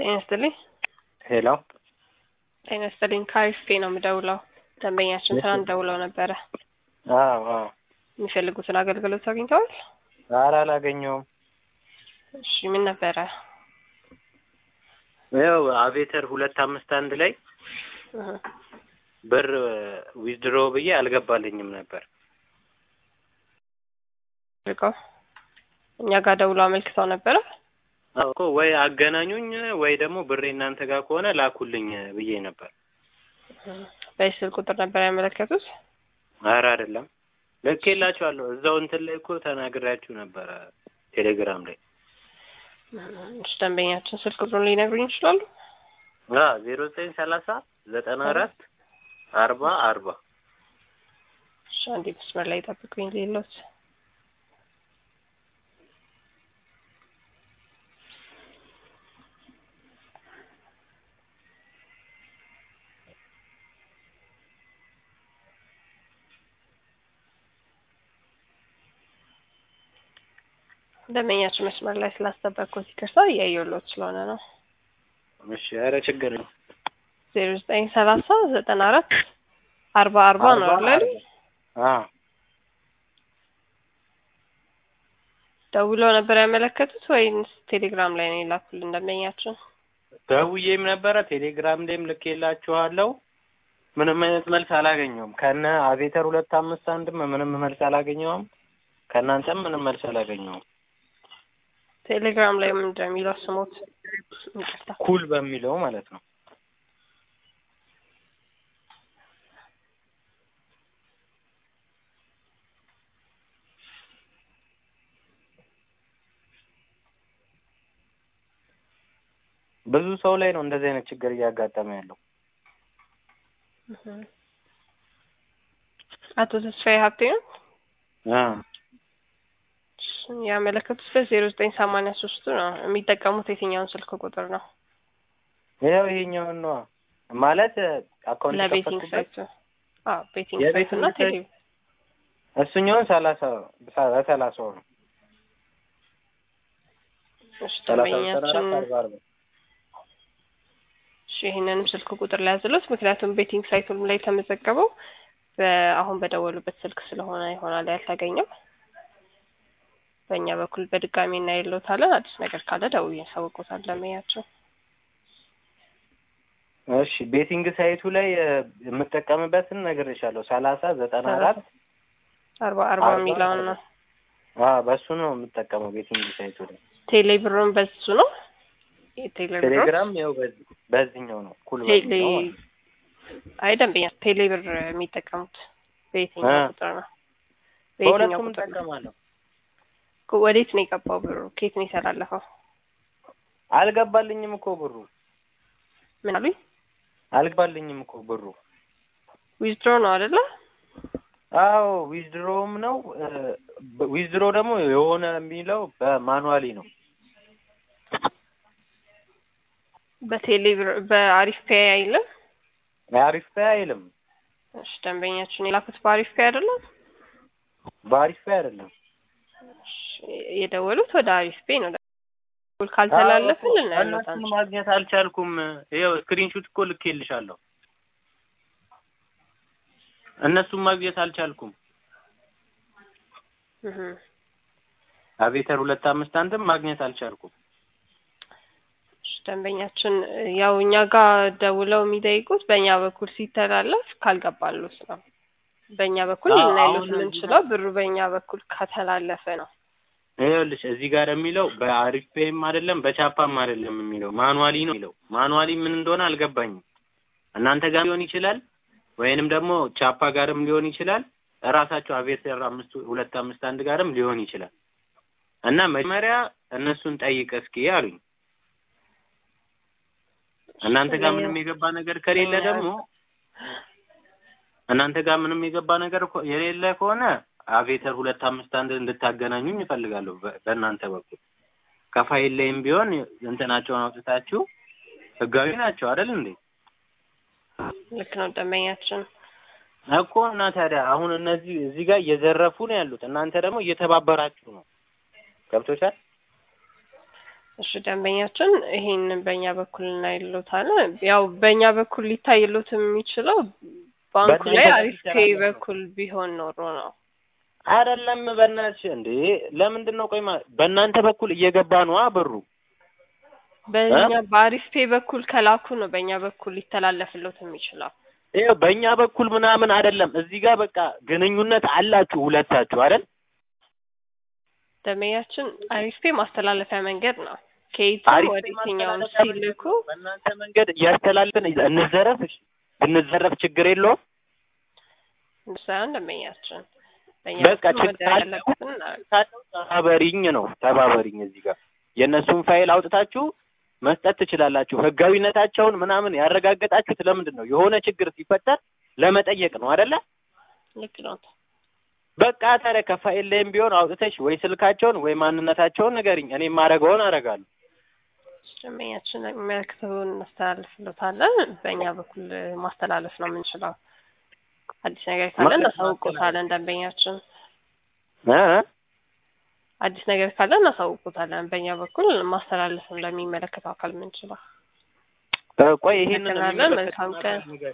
ጤና ይስጥልኝ። ሄሎ ጤና ይስጥልኝ። ከአሪፍ ነው የምደውለው። ደንበኛችን ትናንት ደውለው ነበረ። አዎ አዎ። የሚፈልጉትን አገልግሎት አግኝተዋል? ኧረ አላገኘውም። እሺ ምን ነበረ? ያው አቬተር ሁለት አምስት አንድ ላይ እህ፣ ብር ዊዝድሮ ብዬ አልገባልኝም ነበር። ልቀው እኛ ጋር ደውለው አመልክተው ነበረ። አዎ እኮ ወይ አገናኙኝ ወይ ደግሞ ብሬ እናንተ ጋር ከሆነ ላኩልኝ ብዬ ነበር። በዚህ ስልክ ቁጥር ነበር ያመለከቱት። ኧረ አይደለም ልኬላችኋለሁ። እዛው እንትን ላይ እኮ ተናግሬያችሁ ነበረ ቴሌግራም ላይ እሺ ደንበኛችን ስልክ ቁጥሩን ሊነግሩኝ ይችላሉ? አ ዜሮ ዘጠኝ ሰላሳ ዘጠና አራት አርባ አርባ እሺ አንዴ መስመር ላይ ጠብቁኝ። ሌሎት ደንበኛችን መስመር ላይ ስላስጠበቅኩት ይቅርታ፣ እያየሁሎት ስለሆነ ነው። እሺ ኧረ ችግር ነው። ዜሮ ዘጠኝ ሰላሳ ዘጠና አራት አርባ አርባ ነው አይደል? አ ደውለው ነበር ያመለከቱት ወይንስ ቴሌግራም ላይ ነው የላኩልን ደንበኛችን? ደውዬም ነበረ ቴሌግራም ላይም ልኬላችኋለሁ። ምንም አይነት መልስ አላገኘውም። ከነ አቬተር ሁለት አምስት አንድም ምንም መልስ አላገኘውም። ከእናንተም ምንም መልስ አላገኘውም። ቴሌግራም ላይ ምንድን ነው የሚለው ስሞት? ይቅርታ ኩል በሚለው ማለት ነው። ብዙ ሰው ላይ ነው እንደዚህ አይነት ችግር እያጋጠመ ያለው። አቶ ተስፋዬ ሀብቴ ነው አ ያመለከቱት በዜሮ ዘጠኝ ሰማንያ ሶስቱ ነው። የሚጠቀሙት የትኛውን ስልክ ቁጥር ነው? ይኸው ይሄኛውን ነዋ ማለት አካውንት ለቤቲንግ የከፈትኩበት ሳይቱ? አዎ ቤቲንግ የቤቲንግ ሳይቱ እና ቴሌ እሱኛውን ሰላሳ በሰላሳው ነው እሺ ሰላሳ ዘጠና ደንበኛችን አራት አርባ አርባ እሺ ይህንንም ስልክ ቁጥር ላይ ያዝሎት። ምክንያቱም ቤቲንግ ሳይቱም ላይ የተመዘገበው በአሁን በደወሉበት ስልክ ስለሆነ ይሆናል ያልተገኘው። በእኛ በኩል በድጋሚ እናይሎታለን። አዲስ ነገር ካለ ደውዬ ያሳውቁታል ደንበኛችን። እሺ ቤቲንግ ሳይቱ ላይ እ፣ የምጠቀምበትን ነግሬሻለሁ። ሰላሳ ዘጠና አራት አርባ አርባ አርባ የሚለውን ነው። አ በሱ ነው የምጠቀመው ቤቲንግ ሳይቱ ላይ። ቴሌ ብሩን በሱ ነው። የቴሌ ብሩን ቴሌግራም ያው በዚህ በዚህኛው ነው ኩል ቴሌ በሚለው ማለት ነው። አይ ደንበኛ ቴሌ ብር የሚጠቀሙት በየትኛው አ ቁጥር ነው? በየትኛው በሁለቱም ቁጥር ነው? እጠቀማለሁ። ወዴት ነው የገባው ብሩ? ከየት ነው የተላለፈው? አልገባልኝም እኮ ብሩ ምን አሉኝ? አልገባልኝም እኮ ብሩ። ዊዝድሮ ነው አይደለ? አዎ ዊዝድሮም ነው እ፣ ዊዝድሮ ደግሞ የሆነ የሚለው በማኑዋሊ ነው። በቴሌ ብር በአሪፍ ፔይ አይልም። አሪፍ ፔይ አይልም። እሺ ደንበኛችን የላኩት በአሪፍ ፔይ አይደለም። በአሪፍ ፔይ አይደለም። እሺ የደወሉት ወደ አሪፍ ፔይ ነው። ደውል ካልተላለፍን ልናያለት እነሱን አንችልም። ማግኘት አልቻልኩም። ይኸው ስክሪንሹት እኮ ልኬልሻለሁ። እነሱን ማግኘት አልቻልኩም። እህ አቬተር ሁለት አምስት አንድም ማግኘት አልቻልኩም። እሺ ደንበኛችን ያው እኛ ጋር ደውለው የሚጠይቁት በእኛ በኩል ሲተላለፍ ካልገባሉት ነው። በእኛ በኩል አዎ፣ ልናይሉት አሁን እዚህ የምንችለው ብሩ በእኛ በኩል ከተላለፈ ነው። ይኸውልሽ እዚህ ጋር የሚለው በአሪፍ ፔይም አይደለም በቻፓም አይደለም የሚለው ማኑዋሊ ነው የሚለው። ማኑዋሊ ምን እንደሆነ አልገባኝም። እናንተ ጋር ሊሆን ይችላል ወይንም ደግሞ ቻፓ ጋርም ሊሆን ይችላል። እራሳቸው አቬተር አምስት ሁለት አምስት አንድ ጋርም ሊሆን ይችላል። እና መጀመሪያ እነሱን ጠይቅ እስኪ አሉኝ። እናንተ ጋር ምንም የገባ ነገር ከሌለ ደግሞ እናንተ ጋር ምንም የገባ ነገር እኮ የሌለ ከሆነ አቬተር ሁለት አምስት አንድ እንድታገናኙኝ እፈልጋለሁ። በ- በእናንተ በኩል ከፋይል ላይም ቢሆን እንትናቸውን አውጥታችሁ ህጋዊ ናቸው አይደል እንዴ? ልክ ነው ደንበኛችን። እኮ እና ታዲያ አሁን እነዚህ እዚህ ጋር እየዘረፉ ነው ያሉት፣ እናንተ ደግሞ እየተባበራችሁ ነው። ገብቶሻል? እሺ ደንበኛችን ይሄን በእኛ በኩል እናይሎታለን። ያው በእኛ በኩል ሊታይሎት የሚችለው ባንኩ ላይ በእናንተ አሪፍ በኩል ፔይ ይሰራል። በኩል ቢሆን ኖሮ ነው። አይደለም በእናትሽ እንዴ ለምንድን ነው ቆይ ማ- በእናንተ በኩል እየገባ ነው ብሩ በእኛ በአሪፍ ፔይ በኩል ከላኩ ነው በእኛ በኩል ሊተላለፍሎት የሚችለው። ይኸው በእኛ በኩል ምናምን አይደለም እዚህ ጋር በቃ ግንኙነት አላችሁ ሁለታችሁ አይደል ደንበኛችን አሪፍ ፔይ ማስተላለፊያ መንገድ ነው። ከየትም አሪፍ ወደ ፔይ የትኛውን ማስተላለፊያ ሲልኩ በእናንተ መንገድ እያስተላልፍን እንዘረፍ እሺ ብንዘረፍ ችግር የለውም ሳይሆን ደንበኛችን በእኛ በቃ በኩል ችግር መደረግ አለ። ያለበትን እናደርግ። ካለው ተባበሪኝ ነው ተባበሪኝ እዚህ ጋር የእነሱን ፋይል አውጥታችሁ መስጠት ትችላላችሁ ህጋዊነታቸውን ምናምን ያረጋገጣችሁት ለምንድን ነው የሆነ ችግር ሲፈጠር ለመጠየቅ ነው አይደለ ልክ ነው። በቃ ታዲያ ከፋይል ላይም ቢሆን አውጥተሽ ወይ ስልካቸውን ወይ ማንነታቸውን ንገሪኝ እኔ የማደርገውን አደርጋለሁ ደንበኛችን የሚመለከተውን እናስተላልፍሎታለን። በእኛ በኩል ማስተላለፍ ነው የምንችለው። አዲስ ነገር ካለ ማለት እናሳውቆታለን። ደንበኛችን እ? አዲስ ነገር ካለ እናሳውቆታለን። በእኛ በኩል ማስተላለፍም ለሚመለከተው አካል የምንችለው ቆይ ይሄንን እናገራለን። መልካም ቀን።